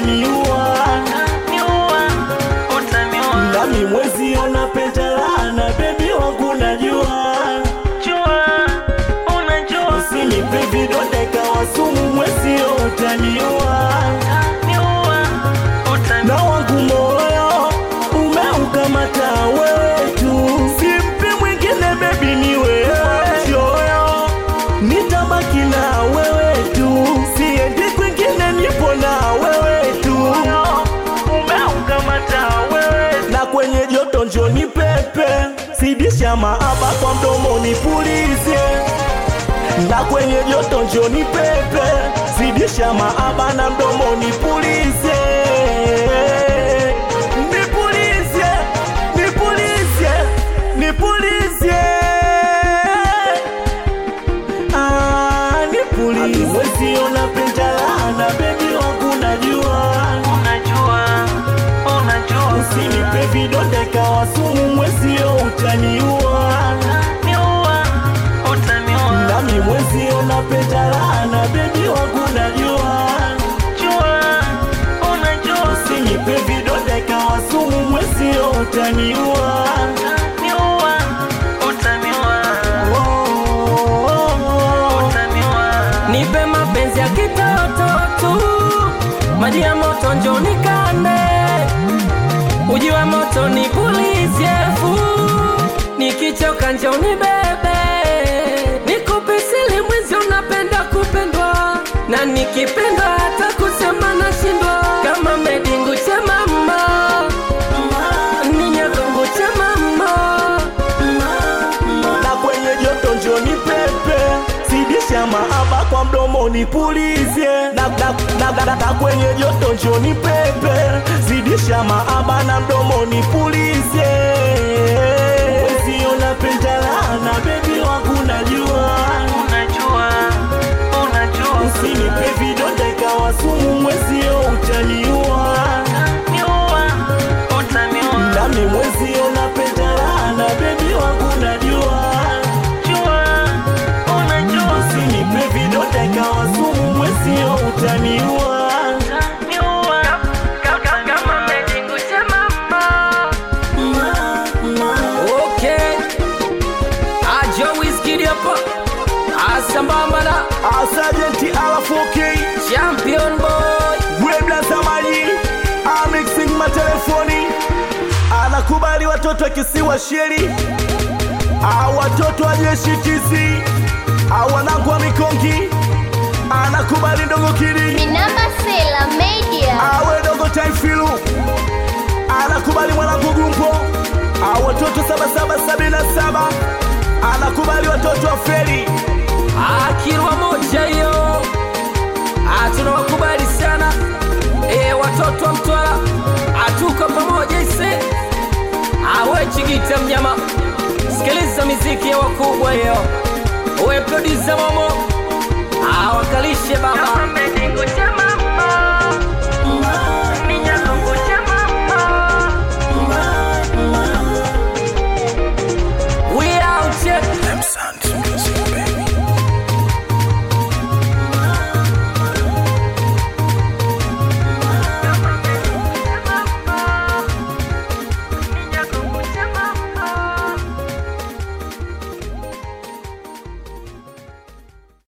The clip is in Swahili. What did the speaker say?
utaniua nami mwezi unapenda laana bebi wangu najua usinipe vidonda ikawa sumu mwezi utaniua na wangu moyo umeukamata wewe tu simpi mwingine bebi ni wewe choyo nitabaki na wewe tu siendi kwingine nipo na wewe tu na kwenye joto njoni pepe sidisha maaba kwa mdomo nipulize na kwenye joto njoni pepe zidisha maaba na mdomo nipulize nipulize nipulize nipulize Ah, nipulize mwezi unapenda laana bebi wangu najua usinipe vidonda ikawa sumu mwezio utaniua nami mwezi unapenda laana bebi wangu najua usinipe vidonda ikawa sumu mwezio utaniua Oh, oh, oh. nipe mapenzi ya kitoto tu, maji ya moto njo nikande, uji wa moto nipulizie fu, nikichoka njo nibebe, nikupe siri mwizi, unapenda kupendwa na nikipendwa hata kusema nashindwa, kama medingu cha mama ninyagongo cha mama na kwenye joto njoni pepe zidisha maaba kwa mdomo nipulize na, na, na, na, na, na kwenye joto njoni pepe zidisha maaba na mdomo nipulize wezi unapenda laana bebi wangu najua usinipe vidonda ikawa sumu mwezio utaniua nami mwezi unapenda laana bebi wangu najua usinipe vidonda ikawa sumu mwezio utaniua Okay. Ajo Wizkid hapa. Asambamba na asajenti alafoki Champion Boy. webla zamani amixing matelefoni anakubali watoto akisiwa sheri au watoto wa jeshi tizi au wanangu wa mikongi anakubali ndogo kili Minamba Sela Media. awe dogo taifilu anakubali mwanangu gumpo au watoto 7777 anakubali watoto wa feri Akirwa moja hiyo. Ah, tunawakubali sana. Eh, watoto wa Mtwara. Atuko pamoja ise. Awe Chigita mnyama. Sikiliza miziki ya wakubwa hiyo. Uwe producer Momo. Ah, wakalishe baba.